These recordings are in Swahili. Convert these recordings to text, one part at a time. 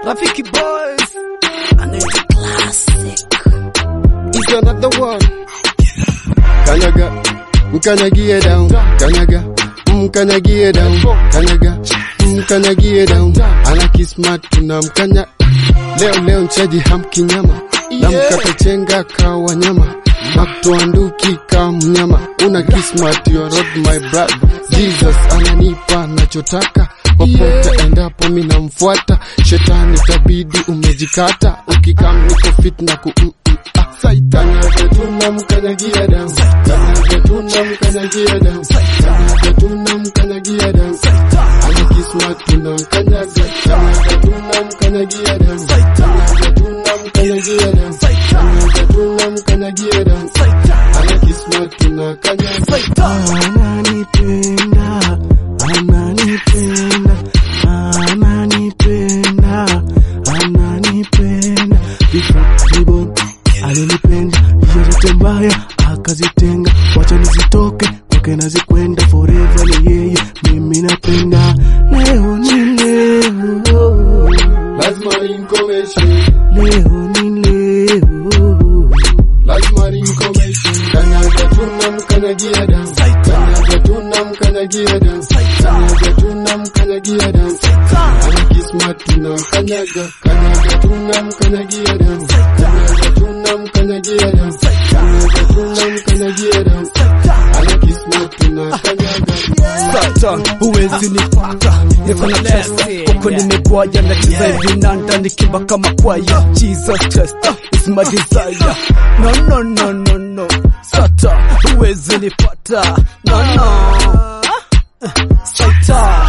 Rafiki Boys anaitwa Classic. is another one. Kanyaga, mkanyagie down. Kanyaga, mkanyagie down. Kanyaga, mkanyagie down. Ana kismat tunamkanya. Leo leo mchaji hamkinyama. Namkata chenga kawa nyama. Naktoa nduki ka mnyama. Una kismat you are not my brother. Jesus ananipa nachotaka. Popote endapo mi namfuata. Shetani tabidi umejikata. Ukikam niko fit na ku mm, mm, ah. Kanyaga tunamkanyagia down. Kanyaga tunamkanyagia down. Kanyaga tunamkanyagia down. Ana kismat tunamkanyaga. Kanyaga tunamkanyagia down. Kanyaga tunamkanyagia down. Kanyaga tunamkanyagia down. Ana kismat tunakanyaga. Ananipenda, ananipenda, ananipenda, ananipenda. Before nibon alinipenda, hiyo zote mbaya akazitenga, wacha nizitoke kwake nazikwenda forever, ni yeye mimi napenda. Leo ni leo, Lazima ninkomeshe. leo ni leo. Lazima ninkomeshe. Kanyaga tunamkanyagia down. Kanyaga tunamkanyagia down. Kanyaga tunamkanyagia down. Ana kismat tunamkanyaga. Kanyaga tunamkanyagia down. Kanyaga tunamkanyagia down. Kanyaga tunamkanyagia down. Ana kismat tunakanyaga. Sata, huwezi nipata niko na pesa huko nimegwaya nacheza hivi nanda nikimba kama kwaya Jesus Christ is my desire no no no no no Sata, huwezi nipata no no Sata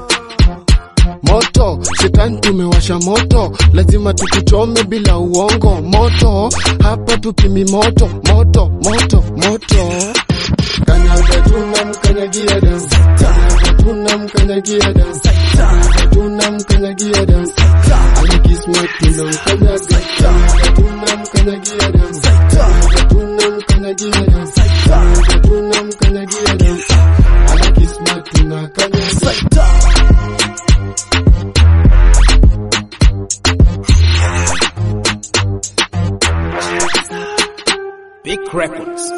moto shetani tumewasha moto lazima tukuchome bila uongo moto hapa tupimi moto moto moto moto kanyaga tunamkanyagia down kanyaga tunamkanyagia down kanyaga tunamkanyagia down ana kismat tunamkanyaga kanyaga tunamkanyagia down kanyaga tunamkanyagia down kanyaga tunamkanyagia down ana kismat tunakanyaga Big Records